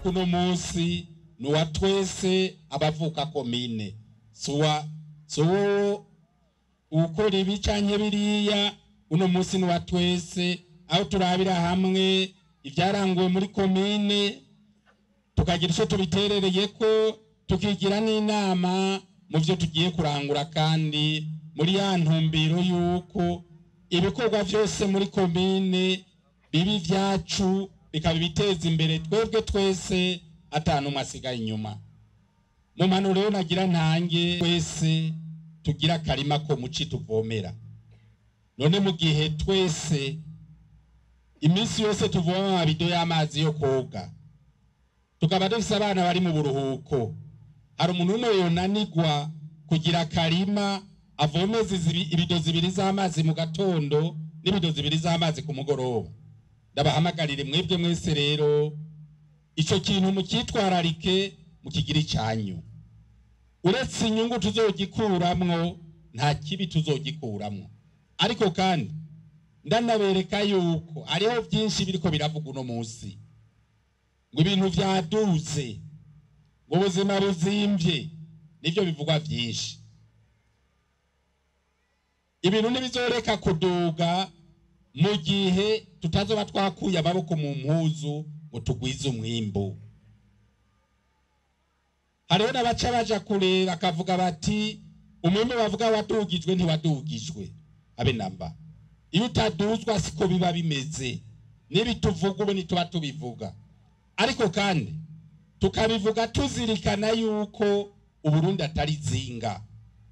kuko uno munsi ni uwa twese abavuka komine si uwa si uwo ukora ibi canke biriya uno munsi ni uwa twese aho turabira hamwe ibyaranguwe muri komine tukagira icyo tubiterereye ko tukigira n'inama mu byo tugiye kurangura kandi muri ya ntumbero y'uko ibikorwa byose muri komine bibi byacu bikaba ibiteza imbere twebwe twese atanu umwe asigaye inyuma mu mpanuro rero nagira ntange twese tugira akarima ko muci tuvomera none mu gihe twese iminsi yose tuvoma amabido y'amazi yo koga tukaba dufise abana bari mu buruhuko hari umuntu umwe yonanigwa kugira akarima avomeza izibi- ibido zibiri z'amazi mu gatondo n'ibido zibiri z'amazi ku mugoroba ndabahamagarire mwebwe mwese rero ico kintu mukitwararike mukigira icyanyu uretse inyungu tuzogikuramwo nta kibi tuzogikuramwo ariko kandi ndanabereka yuko hariho byinshi biriko biravuga uno munsi ngo ibintu byaduze ngo ubuzima buzimvye nivyo bivugwa byinshi ibintu ntibizoreka kuduga mu gihe tutazoba twakuye amaboko mu mpuzu ngo tugwize umwimbu hariho n'abaca baja kure bakavuga bati umwimbu bavuga wadugijwe ntiwadugijwe abe namba iyo utaduzwa siko biba bimeze n'ibituvuga ubu ntituba tubivuga ariko kandi tukabivuga tuzirikana yuko uburundi atari zinga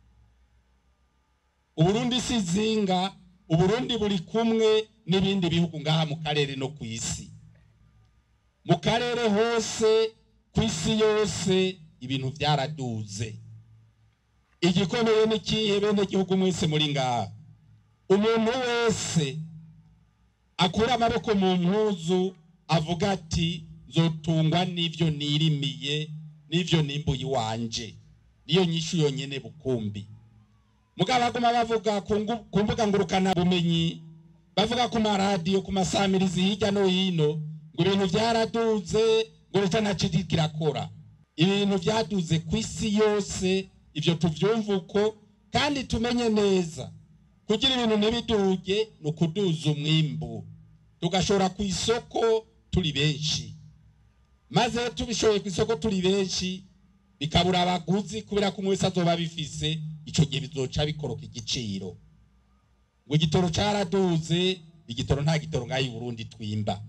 uburundi si zinga uburundi buri kumwe n'ibindi bihugu ngaha mu karere no ku isi mu karere hose ku isi yose ibintu byaraduze igikomeye n'ikihe bene gihugu mwese muri ngaha umuntu wese akura amaboko mu mpuzu avuga ati nzotungwa n'ivyo nirimiye n'ivyo nimbuye iwanje niyo nyishu yonyene bukumbi mugabo baguma bavuga ku ngu- ku mbuga ngurukana bumenyi bavuga ku maradiyo ku masamirizi hirya no hino ngo ibintu byaraduze ngo leta ntaco iriko irakora ibintu byaduze ku isi yose ivyo tuvyumva uko kandi tumenye neza kugira ibintu ntibiduge ni ukuduza umwimbu tugashora ku isoko turi benshi maze tubishoboye ku isoko turi benshi bikabura abaguzi kubera ko umwe wese azoba bifise ico gihe bizoca bikoroka igiciro ngo igitoro caraduze igitoro nta gitoro ngaho i burundi twimba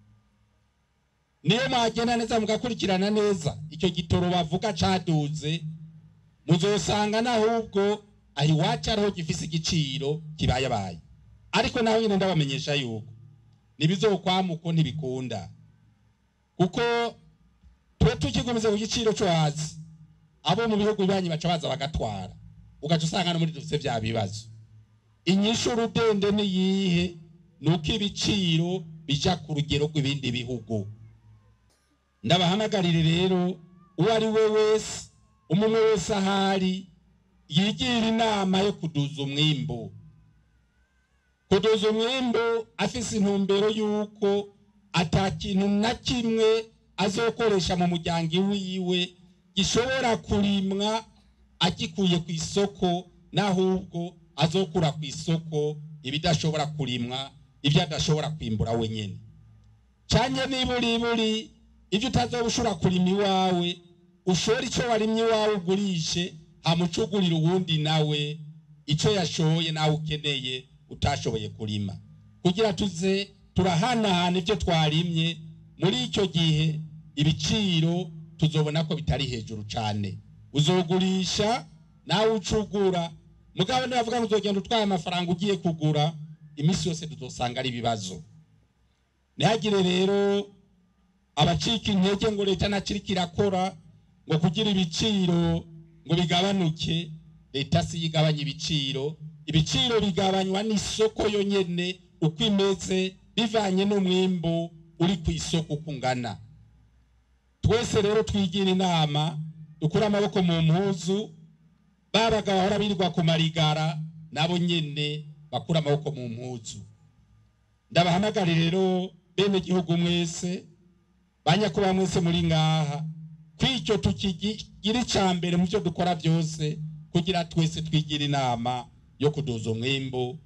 niyo mwagenda neza mugakurikirana neza icyo gitoro bavuga caduze muzosanga n'ahubwo aho iwacu ariho gifise igiciro kibayabaye ariko naho nyine ndabamenyesha yuko ntibizokwamuko ntibikunda kuko tuba tukigumize ku giciro cyo hasi abo mu bihugu bibanyi baca baza bagatwara ugaca usanga no muri dufise bya bibazo inyishu rudende ni yihe ni uko ibiciro bija ku rugero rw'ibindi bihugu ndabahamagarire rero uwo ari we wese umwe wese ahari yigira inama yo kuduza umwimbu kuduza umwimbu afise intumbero y'uko ata kintu na kimwe azokoresha mu muryango wiwe gishobora kurimwa agikuye ku isoko n'ahubwo azokura ku isoko ibidashobora kurimwa ibyo adashobora kwimbura wenyine cyane niburiburi ibyo utazoba ushobora kurima iwawe ushora icyo warimye iwawe ugurishe hamucugurira uwundi nawe icyo yashoye nawe ukeneye utashoboye kurima kugira tuze turahanahana ibyo twarimye muri icyo gihe ibiciro tuzobona ko bitari hejuru cyane uzogurisha nawe ucugura mugabo nibavuga ngo uzogenda utwaye amafaranga ugiye kugura iminsi yose tuzosanga ari ibibazo ntihagire rero abacika intege ngo leta ntakiri kirakora ngo kugira ibiciro ngo bigabanuke leta si yo igabanya ibiciro ibiciro bigabanywa n'isoko yonyene uko imeze bivanye n'umwimbu uri ku isoko uko ungana twese rero twigira inama dukure amaboko mu mpuzu babaga bahora birirwa ku marigara nabo nyene bakura amaboko mu mpuzu ndabahamagare rero bene gihugu mwese banyakuba mwese muri ngaha kw'icyo tukigira icya mbere mu byo dukora byose kugira twese twigira inama yo kuduza umwimbu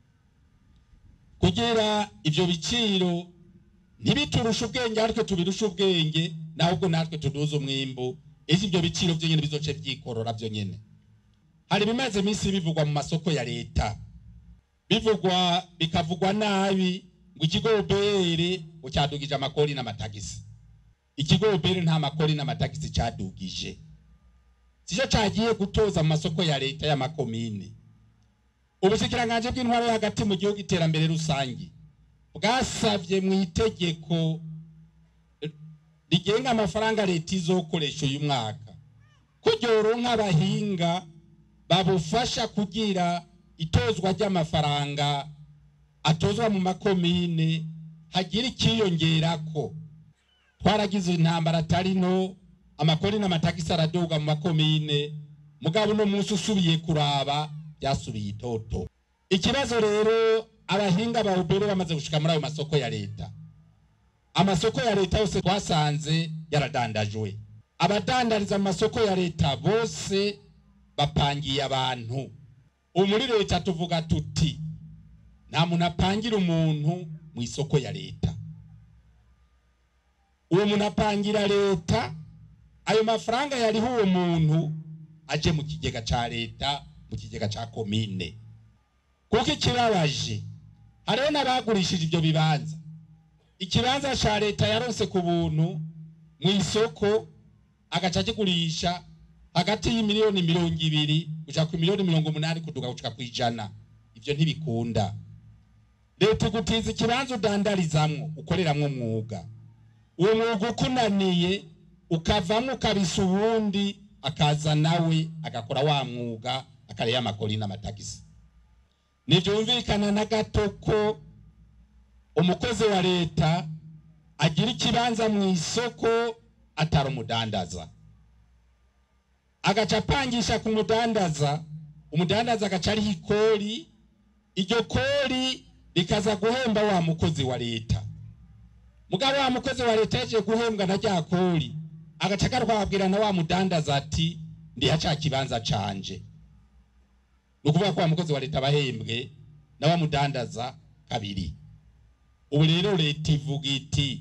kugira ibyo biciro ntibiturushe ubwenge ariko tubirushe ubwenge ahubwo natwe tuduze umwimbu ese ibyo biciro byo nyine bizoce byikorora byo nyine hari ibimaze iminsi bivugwa mu masoko ya leta bivugwa bikavugwa nabi ngo ikigo obere ngo cyadugije amakori n'amatagisi ikigo obere nta makori n'amatagisi cyadugije sicyo cyagiye gutoza mu masoko ya leta y'amakomine ubushikiranganje bw'intwaro yo hagati mu gihugu iterambere rusange bwasabye mu itegeko rigenga amafaranga leta izokoresha uyu mwaka ko ryoronka abahinga babufasha kugira itozwa ry'amafaranga atozwa mu makomine hagira ikiyongerako twaragize intambara atari no amakori n'amatagisi araduga mu makomine mugabo uno munsi usubiye kuraba byasubiye itoto ikibazo rero abahinga ba ubere bamaze gushika muri ayo masoko ya leta amasoko ya leta yose twasanze yaradandajwe abadandariza mu masoko ya leta bose bapangiye abantu ubu muri leta tuvuga tuti nta muntu apangira umuntu mu isoko ya leta uwo muntu apangira leta ayo mafaranga yariho uwo muntu aje mu kigega cya leta mu kigega cya komine kuko ikibabaje hariho n'abagurishije ibyo bibanza ikibanza cya leta yaronse ku buntu mu isoko agaca akigurisha hagati y'imiliyoni mirongo ibiri gushaka ku miliyoni mirongo umunani kuduga gushika ku ijana ibyo ntibikunda leta igutiza ikibanza udandarizamwo ukoreramwo umwuga uwo mwuga ukunaniye ukavamo ukabisa uwundi akaza nawe agakora wa mwuga akareba amakori n'amatagisi ntibyumvikana na gato ko umukozi wa leta agira ikibanza mu isoko atari umudandaza agaca apangisha ku mudandaza umudandaza agaca ariho ikori iryo kori rikaza guhemba wa mukozi wa leta mugabo wa mukozi wa leta yaje guhembwa na rya kori agaca akarwabwira na wa mudandaza ati ndiha ca kibanza canje ni ukuvuga ko wa mukozi wa leta abahembwe na wa mudandaza kabiri ubu rero leta ivuga iti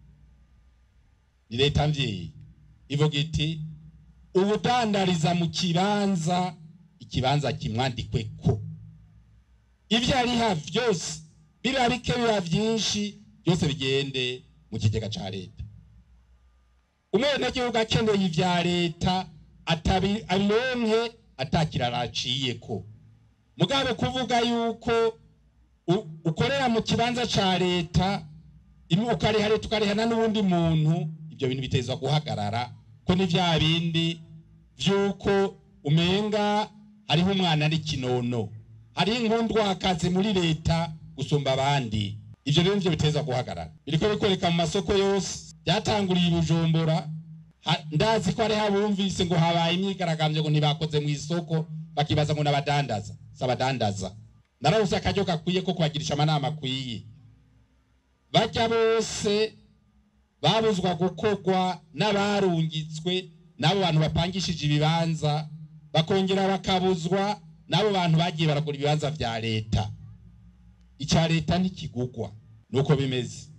ni leta mvyeyi ivuga iti ubudandariza mu kibanza ikibanza kimwandikweko ibyo ariha byose biba bike biba byinshi byose bigende mu kigega cya leta umwenegihugu akeneye ibya leta abironke atakirara aciyeko mugabo kuvuga yuko ukorera mu kibanza cya leta ukariha leta ukarihana n'uwundi muntu ibyo bintu bitezwa guhagarara ko ni bya bindi by'uko umenga hariho umwana ari kinono hariho inkundwakazi muri leta gusumba abandi ibyo rero nibyo biteza guhagarara biriko bikoreka mu masoko yose byatanguriye i bujumbura ndazi ko hariho abumvise ngo habaye imyigaragambyo ngo ntibakoze mu isoko bakibaza ngo n'abadandaza si abadandaza narabuze akaryo gakwiye ko kubagirisha amanama akwiye bajya bose babuzwa gukorwa n'abarungitswe n'abo bantu bapangishije ibibanza bakongera bakabuzwa n'abo bantu bagiye baragura ibibanza bya leta icya leta ntikigugwa nuko bimeze